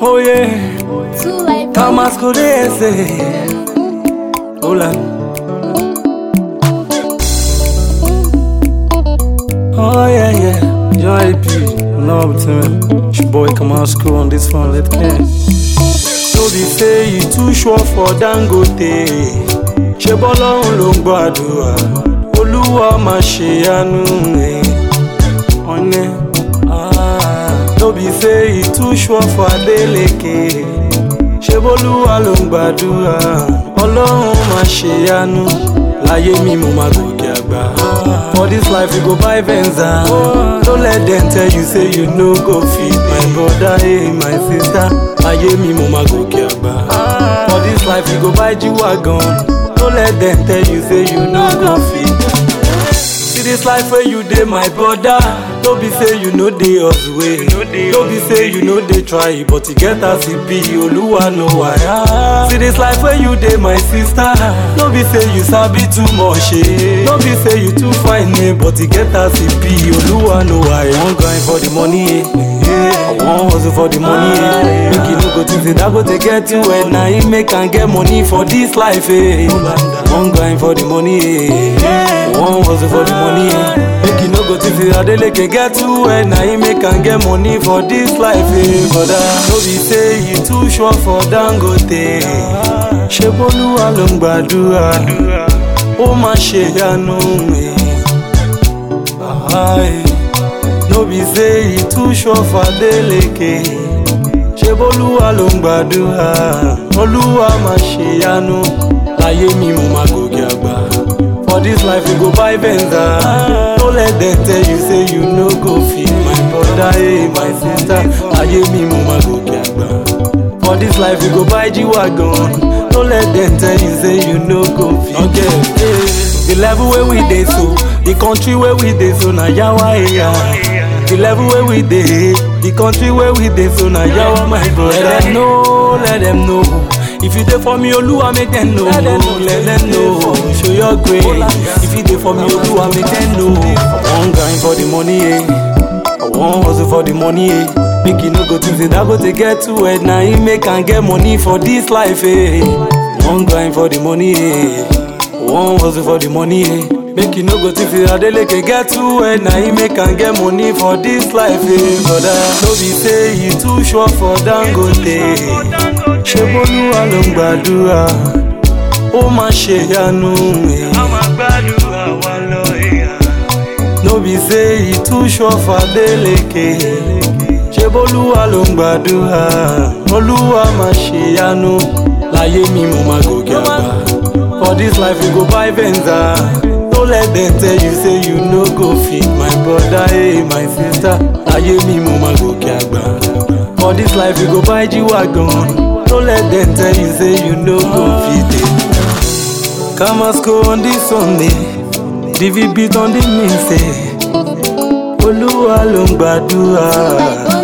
Oh yeah, Two life. Kamaskurese. Hola. Oh yeah, yeah. Joy P. Love to me. It's your boy Kamasku on this one. Let's get it. No be say you too sure for Dangote. Ṣé bọ́lọ́run ló ń gbàdúrà? Olúwa máa ṣe àánú ẹ̀. Ọ̀nẹ́. Ah, No be say you too sure for Adeleke. Ṣé bọ́lúwa ló ń gbàdúrà? Ọlọ́run máa ṣe àánú. Láyé mi mo máa gòkè àgbà. For this life you go buy Venza. Don't let them tell you say you no go fit. My brother, hey, my sister. Láyé mi mo máa gòkè àgbà. For this life you go buy G-Wagon. Don't let them tell you say you no go fit. See this life where you dey my brother No be say you no dey us way No be say you no dey try but e get as e be Oluwa know why See this life where you dey my sister No be say you sabi too much eh No be say you too fine eh but e get as e be Oluwa know why I wan grind for the money eh I wan hustle for the money eh Make you no go think say that go take get you well Na him make am get money for this life eh I wan grind for the money eh I wan hustle for the money eh Make you no go think say Adeleke get too well Na him make am get money for this life eh Brother no be say you too sure for Dangote Ṣé Bólúwa ló ń gbàdúrà Ó máa ṣe ìyanu eh. Ah, eh. No be say you too sure for Adeleke Ṣé Bólúwa ló ń gbàdúrà Olúwa máa ṣe ìyanu Láyé mi mo máa gòkè àgbà For this life you go buy Venza No let them tell you say you no go fit My brother, hey, my sister Láyé mi mo máa gòkè àgbà For this life you go buy G-Wagon No let them tell you say you no go fit Okay, hey. The level where we dey so The country where we dey so na yawa area The level where we dey The country where we dey so na yawa my brother Let them know, let them know If you dey for me Oluwa make them know Let them know, show your grace If you dey for me Oluwa make them know I wan grind for the money eh I wan hustle for the money eh Make you no go think say that go take get too head Na him make am get money for this life eh I wan grind for the money eh I wan hustle for the money eh Make you no go think say Adeleke get too head Na him make am get money for this life eh Brother no be say you too sure for Dangote Ṣé Bólúwa ló ń gbàdúrà Ó máa ṣe ìyanu eh. No be say you too sure for Adeleke Ṣé Bólúwa ló ń gbàdúrà Olúwa máa ṣe ìyanu Láyé mi mo máa gòkè àgbà For this life you go buy Venza No let them tell you say you no go fit My brother, hey, my sister Láyé mi mo máa gòkè àgbà For this life you go buy G-Wagon No let them tell you say you no go fit eh. Kamasco on this Sunday DV beat on the main say Olúwa ló ń gbàdúrà.